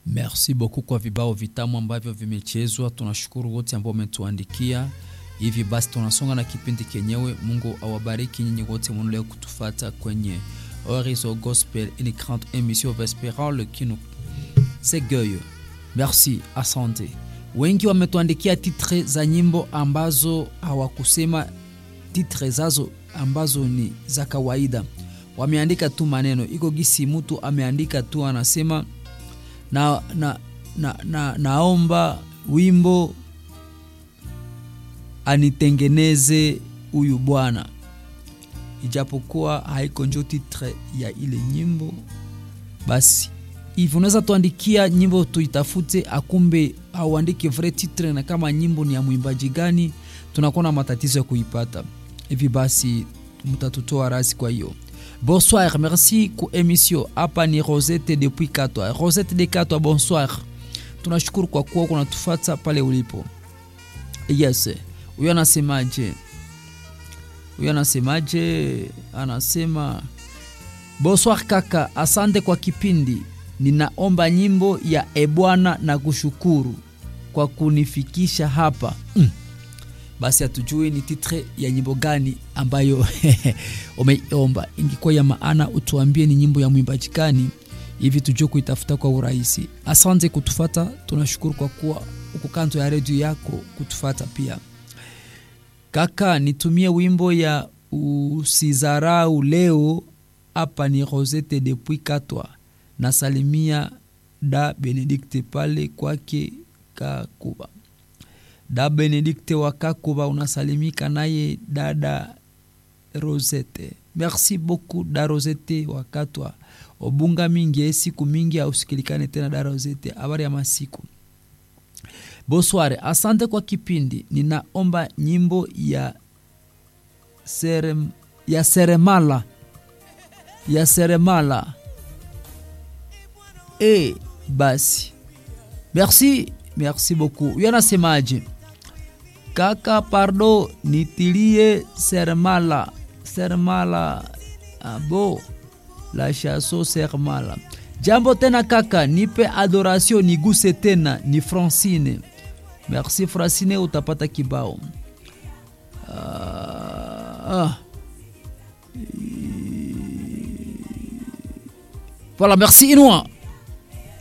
Merci beaucoup kwa vibao vitamu ambavyo vimechezwa. Tunashukuru wote ambao wametuandikia. Hivi basi tunasonga na kipindi kenyewe. Mungu awabariki nyinyi wote mnaendelea kutufata kwenye Horizon Gospel, une grande émission vespérale qui nous s'égueille. Merci, asante. Wengi wametuandikia titre za nyimbo ambazo hawakusema titre zazo ambazo ni za kawaida, wameandika tu maneno iko gisi, mtu ameandika tu anasema na, na, na, na, naomba wimbo anitengeneze huyu bwana, ijapokuwa haiko njo titre ya ile nyimbo. Basi hivi unaweza tuandikia nyimbo tuitafute, akumbe auandike vrai titre, na kama nyimbo ni ya mwimbaji gani, tunakuwa na matatizo ya kuipata. Hivi basi mtatutoa rasi. Kwa hiyo bonsoir, merci ku emission. Hapa ni Rosette depuis Katwa, Rosette de Katwa, bonsoir. Tunashukuru kwa kuwa kunatufata pale ulipo. Yes, huyo anasemaje? Huyo anasemaje? Anasema bonsoir kaka, asante kwa kipindi. Ninaomba nyimbo ya ebwana na kushukuru kwa kunifikisha hapa mm. Basi hatujui ni titre ya nyimbo gani ambayo umeomba. Ingekuwa ya maana utuambie ni nyimbo ya mwimbaji gani, hivi tujue kuitafuta kwa urahisi. Asante kutufata, tunashukuru kwa kuwa uko kanto ya redio yako kutufata pia. Kaka, nitumie wimbo ya usizarau leo. Hapa ni Rosette depuis Katwa, nasalimia da Benedikte pale kwake Kakuba. Da Benedikte wa Kakuba unasalimika naye dada Rosette. Merci beaucoup da Rosette wa Katwa. Obunga mingi siku mingi ausikilikane tena da Rosette. Habari ya masiku. Bonsoir, asante kwa kipindi. Ninaomba nyimbo ya serem, ya seremala ya seremala. E, basi merci, merci beaucoup. Huyo anasemaje? Kaka, pardo nitilie seremala seremala. Abo la chaso seremala. Jambo tena kaka, nipe adoration niguse tena. Ni Francine. Merci Francine, utapata kibao. Uh, ah. Voilà, merci Inouan.